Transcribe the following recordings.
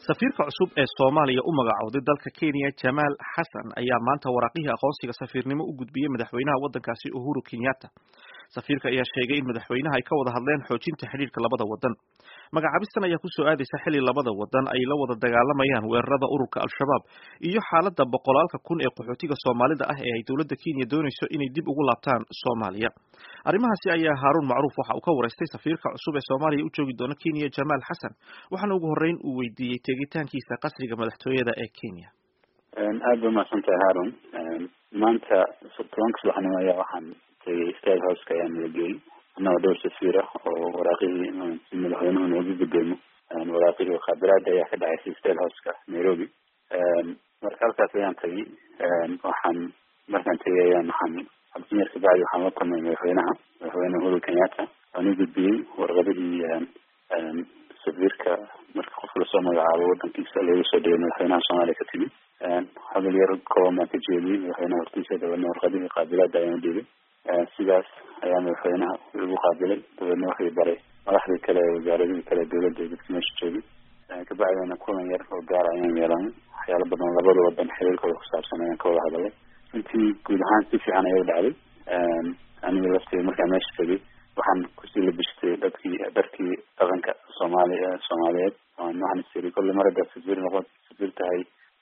safiirka cusub ee soomaaliya u magacowday dalka kenya jamaal xasan ayaa maanta waraaqihii aqoonsiga safiirnimo u gudbiyey madaxweynaha waddankaasi uhuru kenyatta safiirka ayaa sheegay in madaxweynaha ay ka wada hadleen xoojinta xidhiirka labada waddan magacaabistan ayaa kusoo aadaysa xilli labada waddan ay la wada dagaalamayaan weerarada ururka al-shabaab iyo xaaladda boqolaalka kun ee qaxootiga soomaalida ah ee ay dowladda kenya doonayso inay dib ugu laabtaan soomaaliya arrimahaasi ayaa haaruun macruuf waxa uu ka waraystay safiirka cusub ee soomaaliya u joogi doona kenya jamaal xasan waxaana ugu horreyn uu weydiiyey tegitaankiisa qasriga madaxtooyada ee kenya aada ba umahadsantahay haarun maanta tobanka subaxnimo ayaa waxaan tegay state houseka ayaa nalageeyey annagoo dhowr safiira oo waraaqihii si madaxweynuhu noogu gudoomo waraaqihii khaabiraada ayaa ka dhacaysay state houseka nairobi marka halkaas ayaan tagay waxaan markaan tegay ayaan waxaan abdiyar kabacdi waxaan la kulmay madaxweynaha madaxweyne uhuru kenyatta waan u gudbiyey warqadihii safiirka marka qofka lasoo magacaabo wadankiisa loogu soo dhigay madaxweynaha soomaaliya ka timi hadal yar kooban baan ka jeediyey madaxweynaha hortiisa dabeedna warqadihii qaabilaada ayaan udhigay sidaas ayaa madaxweynaha lagu qaabilay dabeedna waxay baray madaxdii kale ee wasaaradihii kale dowladda ee dadka meesha joogay kabacdina kulan yar oo gaara ayaan yeelanay waxyaalo badan labada wadan xiriirkooda kusaabsan ayaan ka wada hadalay intii guud ahaan si fiican ayay dhacday aniga lafteeda markaan meesha tegay waxaan kusii labishtay dadkii dharkii dhaqanka soomaali soomaaliyeed waxaan istiri kolle mar haddaad safiir noqon safiir tahay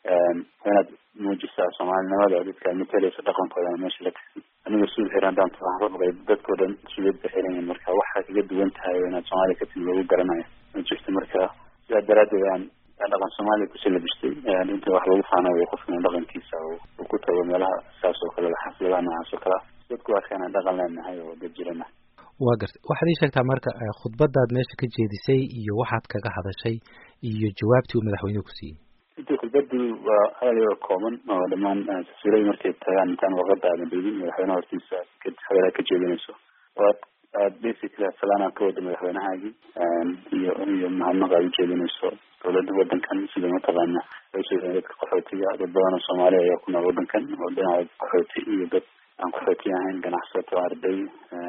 inaad muujisaa soomaalinimada dadka matalaysa dhaqankooda meesha la tagsi aniga suud xiran haddaan waxaan ka baqay dadkao dhan suudad ba xiran yihin marka waxaa kaga duwan tahay inaad soomaaliya ka timi lagu garanayo ma jirto marka sidaa daraaddeed aan dhaqan soomaaliya kusii labistay inta wax lagu faanayo qofka in dhaqankiisa uu ku tago meelaha saas oo kale xafladaha noocaas oo kale dadku waakaan dhaqan leenahay oo dad jirana waa gartay waxaad ii sheegtaa marka khudbadaad meesha ka jeedisay iyo waxaad kaga hadashay iyo jawaabtii uu madaxweynuhu ku siiyey intii khudbadu waa aada iyo kooban oo dhammaan safiirada markay tagaan intaan warqada aadan beegin madaxweynaha hortiisa hadalaa ka jeedinayso waad aad basically salaanaa ka wada madaxweynahaagii iyo iyo mahadnaq aad ujeedinayso dowladda wadankan sida mataqaana loo sheegay dadka qaxootiga dad badan oo soomaaliya ayaa ku nool wadankan oo dhinaca qaxooti iyo dad aan qaxooti ahayn ganacsato arday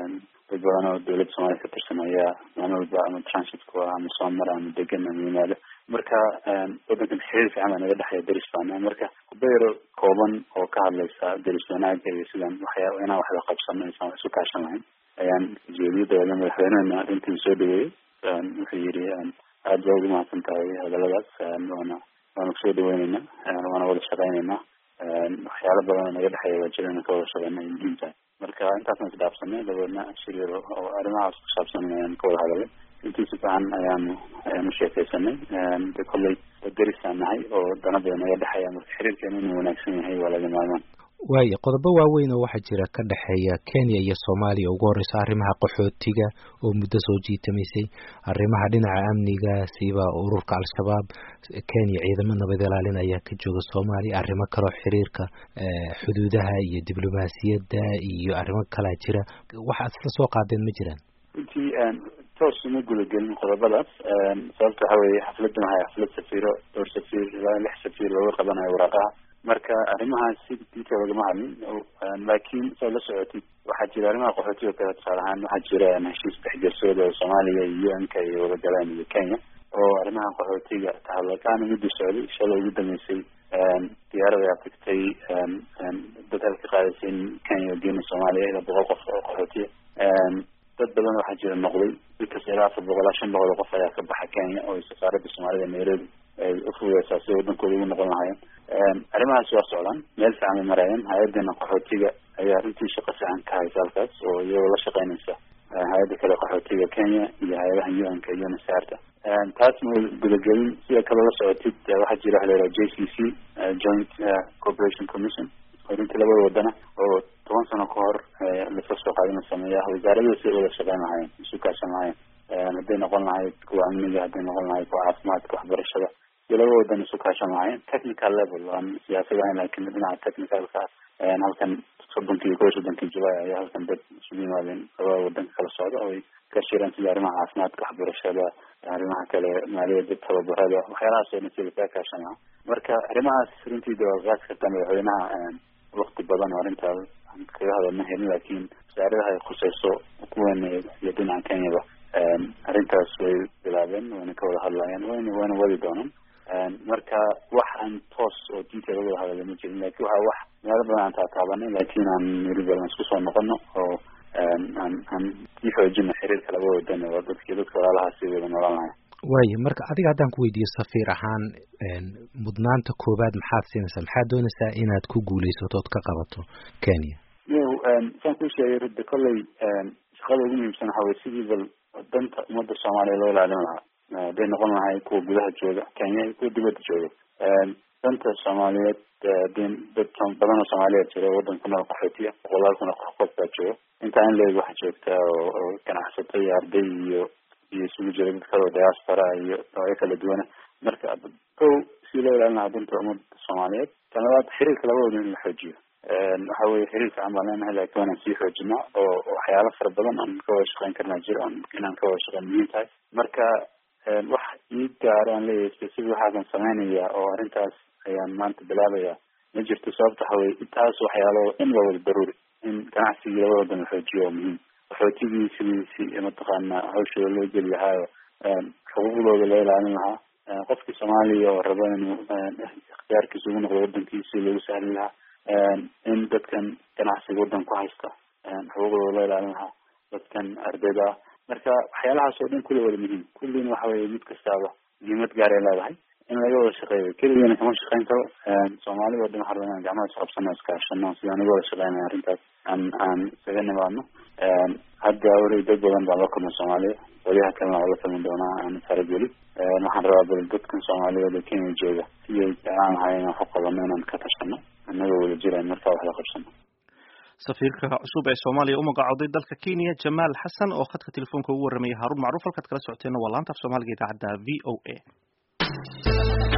dad badan oo dowladda soomaaliya ka tirsan ayaa maalin walba ama transit ku ah ama soo mara ama degan ama yimaado marka wadankan xiriir fiican baa naga dhexeeya deris baana marka kubayro kooban oo ka hadlaysa deris wanaaga iyo sidan waxyaa inaan waxda qabsano aysan wax isu kaashan lahayn ayaan jeediyay dabeedna madaxweynehena arrintii soo dhaweeyey wuxuu yidhi aada baa ugu mahadsan tahay hadaladaas waana waana kusoo dhaweyneyna waana wada shaqeyneynaa waxyaalo badan oo naga dhexeeya waa jira inaan ka wada shaqeyna ay muhiim tahay marka intaasaan isdhaafsanay dabeedna shiriir oo arrimahaas kusaabsan ayaan ka wada hadalay intii si fiican ayaanu ayaanu sheekeysanay de kolley derisaan nahay oo dana badan naga dhexeeya marka xiriirkeena inuu wanaagsan yahay waa laga maarmaan waaya qodobo waaweyn oo waxaa jira ka dhexeeya kenya iyo soomaaliya ugu horeysa arrimaha qaxootiga oo muddo soo jiitamaysay arrimaha dhinaca amniga siba ururka al-shabaab kenya ciidamo nabad ilaalin ayaa ka jooga soomaaliya arrimo kaleo xiriirka xuduudaha iyo diblomaasiyadda iyo arrimo kalaa jira waxaad isla soo qaadeen ma jiraan runtii toos uma gudagelin qodobadaas sababta waxa weeye xafladdan waxay xaflad safiiro dhowr safiir ilaa lix safiir looga qabanayo waraaqaha marka arrimahaas si detail lagama hadlin laakiin saad la socotid waxaa jira arrimaha qaxootiga kale tusaale ahaan waxaa jira heshiis dexgersooda oo soomaaliya iyo u n ka iyo wadagalaan iyo kenya oo arrimaha qaxootiga tahadlakaana midda socday shalay ugu dambeysay diyaarad ayaa tagtay dad halka qaadaysa in kenya geena soomaaliya ilaa boqol qof oo qaxootiya dad badan waxaa jira noqday dadkasta ilaa afar boqol ilaa shan boqol oo qof ayaa ka baxa kenya oo safaaradda soomaalida nairobi ay ufudeysaa si wadankooda ugu noqon lahaayeen arrimahaas waa socdaan meel fiican bay maraayeen hay-addeena qaxootiga ayaa runtii shaqo fiican ka haysa halkaas oo iyagoo la shaqeynaysa hay-adda kale qaxootiga kenya iyo hay-adaha u n ka iyo nasaarta taas ma gudagelin sida kale la socotid waxaa jira waxa la yidhaha j c c joint corporation commission oo runtii labada wadana oo toban sano ka hor laska soo qaadin la sameeya wasaaradaha siday wada shaqeyn lahaayeen isu kaashan lahaayeen hadday noqon lahayd kuwa amniga hadday noqon lahayd kuwa caafimaadka waxbarashada iyo laba wadan isu kaashan lahaayeen technical level aan siyaasad ahayn laakiin dhinaca technicalka halkan soddonkii kow soddonkii july ayaa halkan dad isugu yimaadeen labada wadanka kala socda oo ay ka shireen sida arrimaha caafimaadka waxbarashada arrimaha kale maaliyadda tababarada waxyaalahaas oo dhan sida kaa kaashan lahaa marka arrimahaas runtii de waa qaasi kartaa madaxweynaha wakti badan oo arrintaas kaga hadalma helin laakiin wasaaradaha ay khuseyso kuweena iyo dhinaca kenyaba arrintaas way bilaabeen wayna ka wada hadlayaan wayna wayna wadi doonaan marka wax aan toos oo detail uga hadala ma jirin lakin waxa wax meelo badan aan taataabanay laakiin aan weliba aan isku soo noqono oo aan aan sii xoojino xiriirka laba wadan oo dadkii dadka walaalaha sii wada noolanahay waayo marka adiga haddaan ku weydiiyo safiir ahaan mudnaanta koowaad maxaad siinaysaa maxaad doonaysaa inaad ku guulaysato ood ka qabato kenya yo saan kuu sheegay rida kolley shaqada ugu muhiimsan waxa weye sidii bal danta ummadda soomaaliya loo ilaalin lahaa haday noqon lahay kuwa gudaha jooga kenya iyo kuwa dibadda jooga danta soomaaliyeed dee dad badan oo soomaaliyeed jira waddan ku nool qaxootiya boqolaal kun oo qof baa jooga intaa in leeg waxa joogta oo ganacsato iyo arday iyo iyo isugu jira dad kale oo diaspora iyo noocyo kala duwana marka kow si loo ilaalin lahaa danta ummadda soomaaliyeed tan labaad xiriirka labadooda in la xoojiyo waxa weye xiriirka aan baan leenahay laakiin waanaan sii xoojinaa oo waxyaalo fara badan aan ka wada shaqeyn karnaa jiro on inaan ka wada shaqeyn muhiim tahay marka wax ii gaaro aan leeyahay specific waxaasan sameynaya oo arrintaas ayaan maanta bilaabaya ma jirto sababta waxa weye intaas waxyaalo in la wada daruuri in ganacsigii labada wadan la xoojiyo waa muhiim qaxootigii sidiisi mataqaana hawshooda loo geli lahaayo xuquuqdooda loo ilaalin lahaa qofkii soomaaliya oo raba inuu ikhtiyaarkiisa ugu noqdo wadankiisi loogu sahli lahaa in dadkan ganacsiga wadan ku haysta xuquuqdooda loo ilaalin lahaa dadkan ardayda ah marka waxyaalahaas oo dhan kulli wada muhiim kullina waxa weye mid kastaaba muhiimad gaaray leedahay in laga wada shaqeeyo keligana kama shaqeyn karo soomaalida o dhan waxaa rabaa inaan gacmaha isqabsano iskaashano sidaan uga wada shaqeynaya arrintaas aan aan isaga nimaadno hadda weli dad badan baan la kulmay soomaaliya waliyaha kalena waa la kulmi doonaa aan farageli waxaan rabaa bal dadkan soomaaliyeed ee kenya jooga siyay jeclaan lahay inaan wax u qabano inaan ka tashano annagoo wada jirayn markaa wax la qabsano safiirka cusub ee soomaaliya u magacooday dalka kenya jamaal xasan oo khadka telefoonka ugu warramaya haarun macruuf halkaad kala socoteena waa laanta af soomaaliga idaacadda v o a